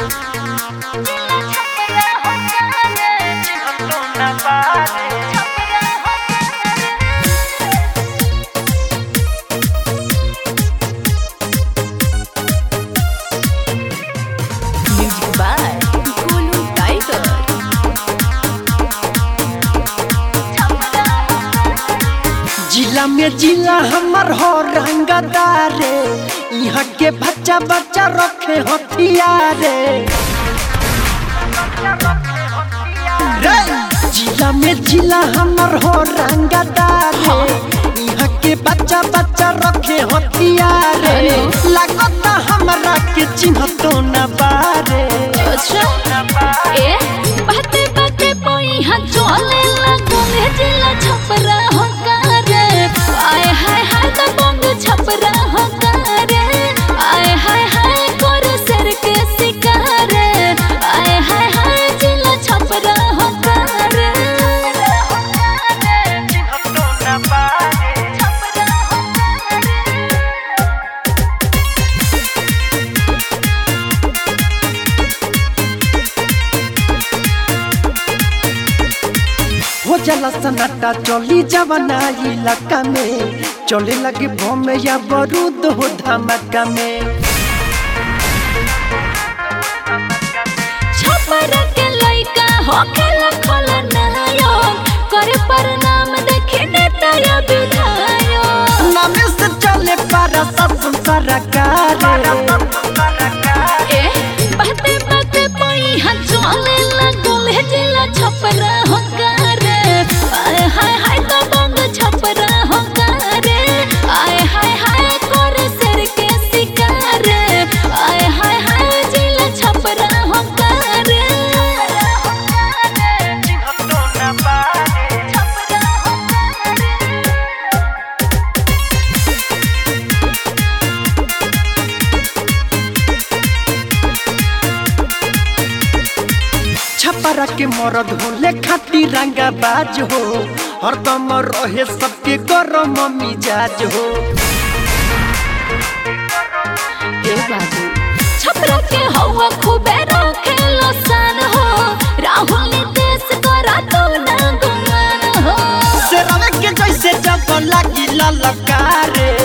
Music by Kulu Tiger. जिला में जिला हमर हो रंगदारे यहाँ के बच्चा बच्चा रखे हथियारे रे जिला में जिला हमर हो रंगदारे यहाँ के बच्चा बच्चा रखे हथियारे लगता हमरा के चिन्ह तो न बारे अच्छा ए बाते बाते पोई हां चले लगले जिला छपरा हो करे आय हाय हाय त बंग छपरा हो करे आय हाय हाय कर सर के शिकार आय हाय हाय जिला छपरा हो करे हो जाला सन्नाटा चली जवना इलाका में चले लगे बम या बारूद हो धमाका में छपरा के लइका हो खेला खोला नायक करे प्रणाम देखे नेता या विधायक नामे से चले पारा सब सरकार ए बाते बाते पई हां चले लगल हे जिला छपरा हो करे आय हाय हाय तो बंग छपरा हो करे आय हाय हाय करे सर के शिकार आय हाय हाय जिला छपरा हो करे छपरा के मरद हो ले खाती रंगा बाज हो हरदम रहे सबके गरम मिजाज हो ए बाबू छपरा के हवा खूबे रखेलो सान हो राहुल नीतीश करा तो ना गुमान हो से रवे के जैसे जब लगी ललकारे